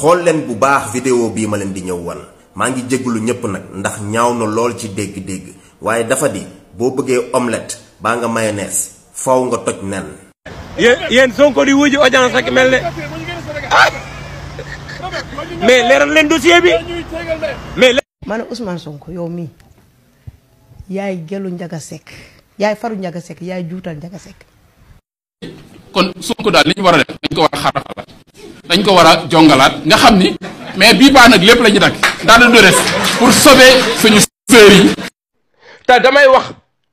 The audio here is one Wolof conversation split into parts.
xool leen bu baax vidéo bii ma leen di ñëw wan maa ngi jégalu ñépp nag ndax ñaaw na lool ci dégg-dégg waaye dafa di boo bëggee omelette baa nga mayonnaise faw nga toj nen yéen yéen Sonko di wuji audience rek mel ne mais leeral leen dossier bi mais. ma ne Ousmane Sonko yow mii yaay gelu Njaga Sekk yaay faru Njaga Sekk yaay juutal Njaga Sekk kon Sonko daal li ñu war a def dañ ko war a xarafalaat dañ ko war a jongalaat nga xam ni mais bii baa nag lépp la ñu dakk daal di def pour sauver suñu sœurs yi. te damay wax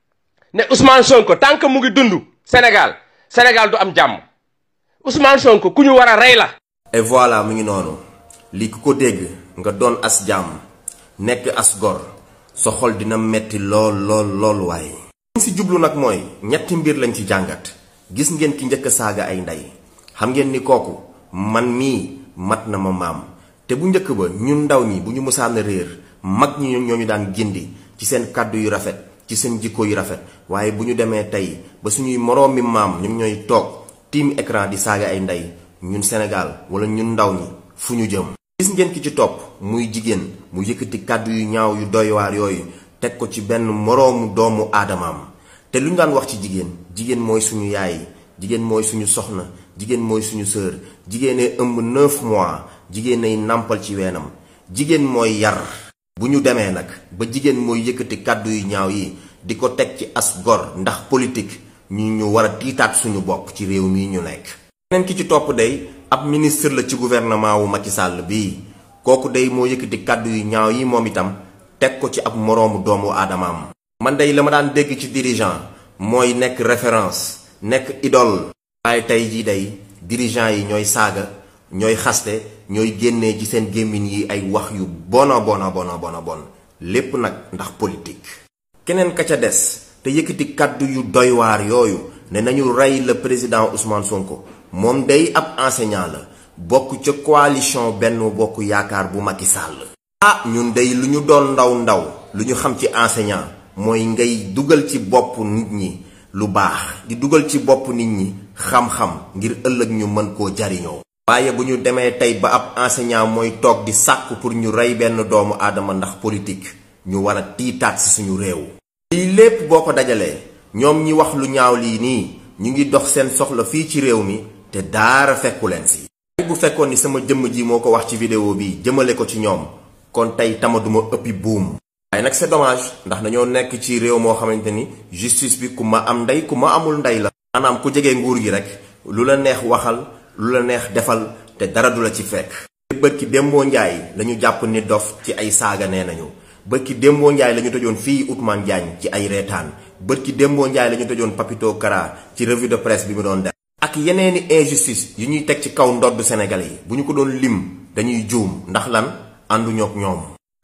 ne Ousmane Sonko tant que mu ngi dund Sénégal Sénégal du am jàmm Ousmane Sonko ku ñu war a rey la. et voilà mu ngi noonu lii ku ko dégg nga doon as jàmm nekk as gor sa xol dina metti lool lool lool waaye. liñ si jublu nag mooy ñetti mbir lañ ci jàngat gis ngeen ki njëkk saaga ay ndey xam ngeen ni kooku man mii mat na ma maam te bu njëkk ba ñun ndaw ñi bu ñu mësaan a réer mag ñi ñoo ñu daan gindi ci seen kàddu yu rafet ci seen jikko yu rafet waaye bu ñu demee tey ba suñuy moroom mi maam ñoom ñooy toog tiim écran di saaga ay ndey ñun Sénégal wala ñun ndaw ñi fu ñu jëm. gis ngeen ki ci topp muy jigéen mu yëkkati kàddu yu ñaaw yu doy waar yooyu teg ko ci benn moroomu doomu aadamaam te lu ñu daan wax ci jigéen jigéen mooy suñu yaay jigéen mooy suñu soxna jigéen mooy suñu sœur jigéenee ëmb neuf mois jigéenay nàmpal ci weenam jigéen mooy yar. bu ñu demee nag ba jigéen mooy yëkkati kàddu yu ñaaw yi di ko teg ci as gor ndax politique ñu ñu war a tiitaat suñu bopp ci réew mii ñu nekk. keneen ki ci topp day ab ministre la ci gouvernement wu Macky Sall bii kooku day moo yëkkati kàddu yu ñaaw yi moom itam teg ko ci ab moroomu doomu aadamaam. man day la ma daan dégg ci dirigeant mooy nekk référence nekk idole. waaye tey jii day dirigeant yi ñooy saaga ñooy xaste ñooy génnee ci seen gémmiñ yi ay wax yu bona bona bona bona bon lépp nag ndax politique. keneen ka ca des te yëkkati kàddu yu doy waar yooyu ne nañu rey le président Ousmane Sonko moom day ab enseignant la bokk ca coalition benn bokk yaakaar bu Macky Sall. ah ñun day lu ñu doon ndaw ndaw lu ñu xam ci enseignant mooy ngay dugal ci bopp nit ñi lu baax di dugal ci bopp nit ñi xam-xam ngir ëllëg ñu mën koo jariñoo. waaye bu ñu demee tey ba ab enseignant mooy toog di sàkku pour ñu rey benn doomu aadama ndax politique ñu war a tiitaat ci suñu réew. lii lépp boo ko dajalee ñoom ñi wax lu ñaaw lii nii ñu ngi dox seen soxla fii ci réew mi te daara fekku leen si. bu fekkoon ni sama jëmm ji moo ko wax ci vidéo bi jëmale ko ci ñoom kon tey tama duma ëppi buum. waaye nag c'est dommage ndax dañoo nekk ci réew moo xamante ni justice bi ku ma am ndey ku ma amul ndey la. maanaam ku jege nguur gi rek lu la neex waxal. lu la neex defal te dara du la ci fekk. bërki démboo njaay lañu jàpp ni dof ci ay saaga nee nañu bërki démboo njaay la ñu tëjoon fii Ousmane Diagne ci ay reetaan bërki démboo njaay la ñu tëjoon Papito Kara ci revue de presse bi mu doon def. ak yeneeni injustice yu ñuy teg ci kaw ndodd Sénégalais yi bu ñu ko doon lim dañuy juum ndax lan ànduñook ñoom.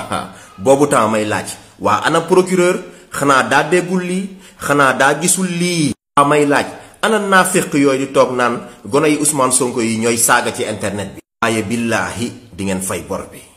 boobu temps may laaj waa ana procureur xanaa daa déggul lii xanaa daa gisul lii. waa may laaj. ana naafiq yooyu di toog naan gone yi Ousmane Sonko yi ñooy saaga ci internet bi. waaye billaahi di ngeen fay bor bi.